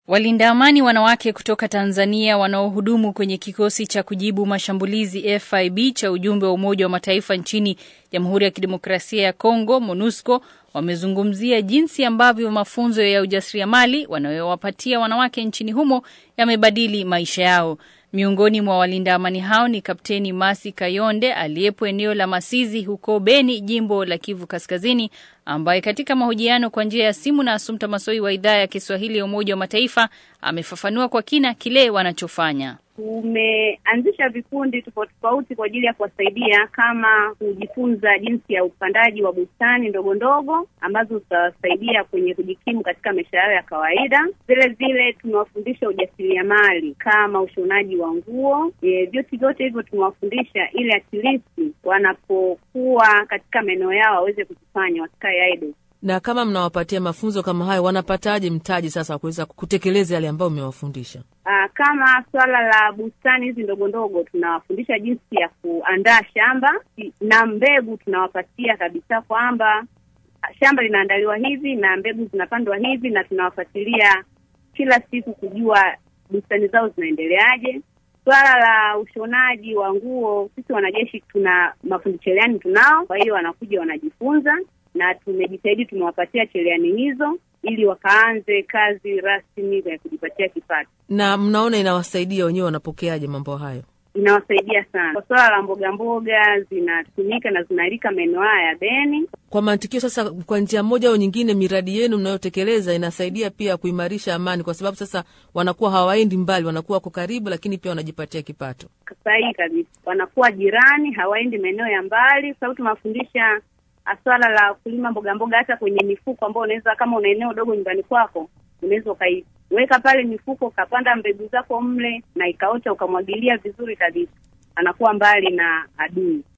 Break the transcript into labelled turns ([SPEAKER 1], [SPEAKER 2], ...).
[SPEAKER 1] Walinda amani wanawake kutoka Tanzania wanaohudumu kwenye kikosi cha kujibu mashambulizi FIB cha ujumbe wa Umoja wa Mataifa nchini Jamhuri ya Kidemokrasia ya Kongo MONUSCO wamezungumzia jinsi ambavyo mafunzo ya ujasiriamali wanayowapatia wanawake nchini humo yamebadili maisha yao. Miongoni mwa walinda amani hao ni Kapteni Masi Kayonde aliyepo eneo la Masizi huko Beni, jimbo la Kivu Kaskazini, ambaye katika mahojiano kwa njia ya simu na Asumta Masoi wa idhaa ya Kiswahili ya Umoja wa Mataifa amefafanua kwa kina kile wanachofanya.
[SPEAKER 2] Tumeanzisha vikundi tofauti tofauti kwa ajili ya kuwasaidia kama kujifunza jinsi ya upandaji wa bustani ndogo ndogo ambazo zitawasaidia kwenye kujikimu katika maisha yao ya kawaida. Vile vile tumewafundisha ujasiriamali kama ushonaji wa nguo. E, vyote vyote hivyo tumewafundisha ili at least wanapokuwa katika maeneo yao waweze kuzifanya, wasikae idle.
[SPEAKER 3] Na kama mnawapatia mafunzo kama hayo, wanapataje mtaji sasa wa kuweza kutekeleza yale ambayo mmewafundisha?
[SPEAKER 2] Aa, kama swala la bustani hizi ndogo ndogo tunawafundisha jinsi ya kuandaa shamba na mbegu tunawapatia kabisa kwamba shamba linaandaliwa hivi na mbegu zinapandwa hivi, na tunawafuatilia kila siku kujua bustani zao zinaendeleaje. Swala la ushonaji wa nguo, sisi wanajeshi tuna mafundi cherehani tunao, kwa hiyo wanakuja wanajifunza, na tumejitahidi tumewapatia cherehani hizo ili wakaanze kazi rasmi ya kujipatia kipato.
[SPEAKER 3] Na mnaona inawasaidia wenyewe, wanapokeaje mambo hayo?
[SPEAKER 2] Inawasaidia sana kwa swala la mboga mboga, zinatumika na zinalika maeneo haya ya Beni.
[SPEAKER 3] Kwa mantikio sasa, kwa njia moja au nyingine, miradi yenu mnayotekeleza inasaidia pia kuimarisha amani, kwa sababu sasa wanakuwa hawaendi mbali, wanakuwa wako karibu, lakini pia wanajipatia kipato.
[SPEAKER 2] Sahihi kabisa, wanakuwa jirani, hawaendi maeneo ya mbali, kwa sababu tunawafundisha swala la kulima mboga mboga hata kwenye mifuko ambao unaweza kama una eneo dogo nyumbani kwako unaweza ukaiweka pale mifuko ukapanda mbegu zako mle na ikaota ukamwagilia vizuri kabisa, anakuwa mbali na adui.